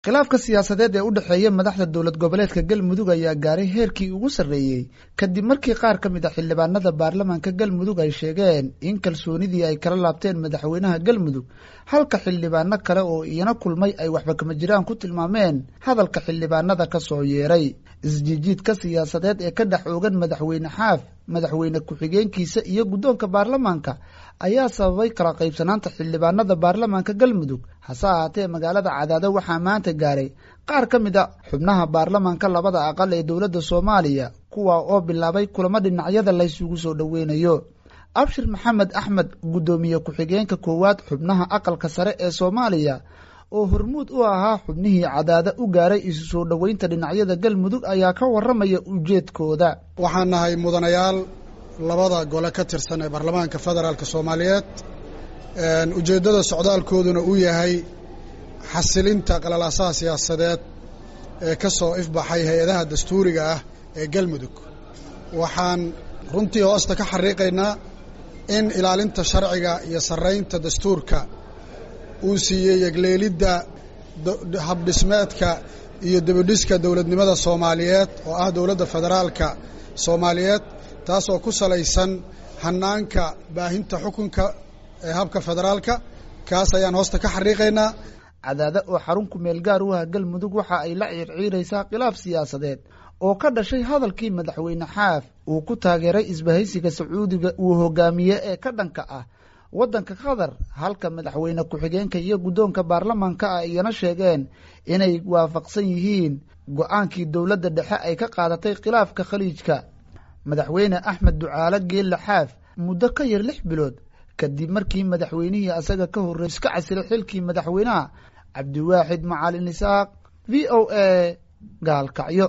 khilaafka siyaasadeed ee u dhexeeya madaxda dowlad goboleedka galmudug ayaa gaaray heerkii ugu sarreeyey kadib markii qaar ka mid a xildhibaanada baarlamaanka galmudug ay sheegeen in kalsoonidii ay kala laabteen madaxweynaha galmudug halka xildhibaano kale oo iyana kulmay ay waxba kama jiraan ku tilmaameen hadalka xildhibaanada ka soo yeeray isjiijiidka siyaasadeed ee ka dhex oogan madaxweyne xaaf madaxweyne ku-xigeenkiisa iyo guddoonka baarlamaanka ayaa sababay kala qaybsanaanta xildhibaanada baarlamaanka galmudug hase ahaatee magaalada cadaado waxaa maanta gaaray qaar ka mid a xubnaha baarlamaanka labada aqal ee dowladda soomaaliya kuwa oo bilaabay kulamo dhinacyada laysugu soo dhoweynayo abshir maxamed axmed guddoomiye ku-xigeenka koowaad xubnaha aqalka sare ee soomaaliya oo hormuud u ahaa xubnihii cadaada u gaaray isu soo dhoweynta dhinacyada galmudug ayaa ka warramaya ujeedkooda waxaan nahay mudanayaal labada gole ka tirsan ee baarlamaanka federaalk soomaaliyeed ujeeddada socdaalkooduna uu yahay xasilinta qalalaasaha siyaasadeed ee ka soo ifbaxay hay-adaha dastuuriga ah ee galmudug waxaan runtii hoosta ka xariiqaynaa in ilaalinta sharciga iyo sarraynta dastuurka uu siiyey yegleelidda habdhismeedka iyo debidhiska dowladnimada soomaaliyeed oo ah dowladda federaalka soomaaliyeed taasoo ku salaysan hannaanka baahinta xukunka ee habka federaalka kaas ayaan hoosta ka xariiqaynaa cadaada oo xarun ku meel gaar u ah galmudug waxa ay la ciirciiraysaa khilaaf siyaasadeed oo ka dhashay hadalkii madaxweyne xaaf uu ku taageeray isbahaysiga sacuudiga uu hogaamiye ee ka dhanka ah waddanka qatar halka madaxweyne ku-xigeenka iyo guddoonka baarlamaanka ah iyana sheegeen inay waafaqsan yihiin go-aankii dowladda dhexe ay ka qaadatay khilaafka khaliijka madaxweyne axmed ducaale geelle xaaf muddo ka yar lix bilood kadib markii madaxweynihii asaga ka horreey iska casilay xilkii madaxweynaha cabdiwaaxid macalin isaaq v o a gaalkacyo